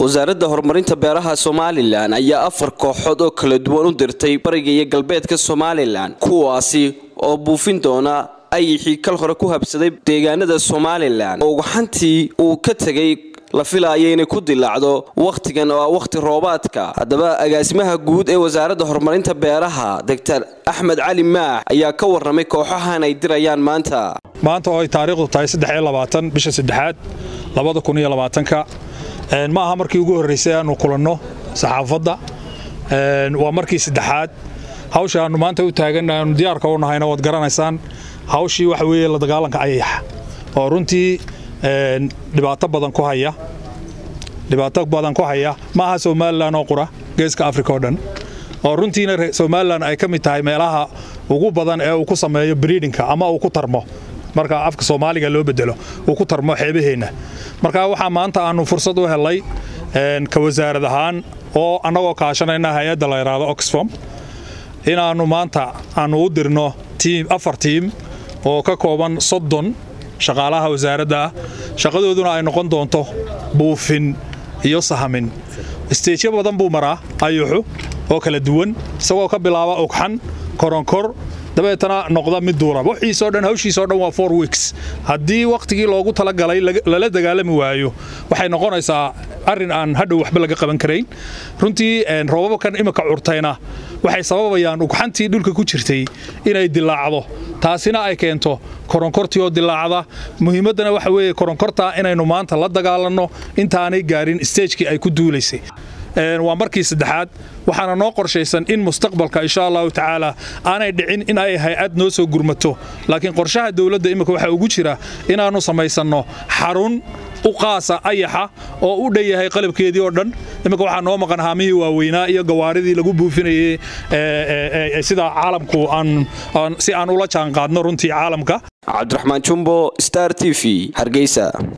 wasaaradda horumarinta beeraha somalilan ayaa afar kooxood oo kala duwan u dirtay bariga iyo galbeedka somalilan kuwaasi oo buufin doona ayixii kal hore ku habsaday deegaanada somalilan oo gaxantii uu ka tegay la filaaya inay ku dilaacdo wakhtigan oo ah wakhti roobaadka haddaba agaasimaha guud ee wasaaradda horumarinta beeraha doctor axmed cali maax ayaa ka warramay kooxahan ay dirayaan maanta maanta oo ay taariikhdu tahay bisha saddexaad ka ma aha markii ugu horraysay aanu kulanno saxaafadda waa markii saddexaad hawsha aannu maanta u taaganna aanu diyaarka u nahayna waad garanaysaan hawshii waxa weeye la dagaalanka ayaxa oo runtii dhibaato badan ku haya dhibaato badan ku haya ma aha somalilan oo qura geeska afrika oo dhan oo runtiina somalilan ay ka mid tahay meelaha ugu badan ee uu ku sameeyo briidinka ama uu ku tarmo marka afka soomaaliga loo bedelo uu ku tarmo xeebaheenna marka waxaa maanta aannu fursad u helay ka wasaarad ahaan oo annagoo kaashanayna hay-adda la yidhaahdo oxfom inaannu maanta aannu u dirno tiim afar tiim oo ka kooban soddon shaqaalaha wasaaradda ah shaqadooduna ay noqon doonto buufin iyo sahamin isteejyo badan buu maraa ayuxu oo kala duwan isagoo ka bilaaba ogxan koronkor dabeetana noqda mid duura wixiisoo dhan hawshiisoo dhan waa four weeks haddii wakhtigii loogu talagalay lala dagaalami waayo waxay noqonaysaa arrin aan hadhow waxba laga qaban karayn runtii roobabkan imika curtayna waxay sababayaan ugxantii dhulka ku jirtay inay dilaacdo taasina ay keento koronkortii oo dilaacda muhiimaddana waxa weeye koronkortaa inaynu maanta la dagaalanno intaanay gaarin steejkii ay ku duulaysay waa markii saddexaad waxaana noo qorshaysan in mustaqbalka insha allahu tacaala aanay dhicin in ay hay-ad noo soo gurmato laakiin qorshaha dowladda imika waxaa ugu jira inaannu samaysanno xarun u qaasa ayaxa oo u dhan yahay qalabkeedii oo dhan imika waxaa noo maqan haamihii waaweynaa iyo gawaaridii lagu buufinayey sida caalamku si aan ula jaanqaadno runtii caalamka cabdiraxmaan jumbo star t v hargeysa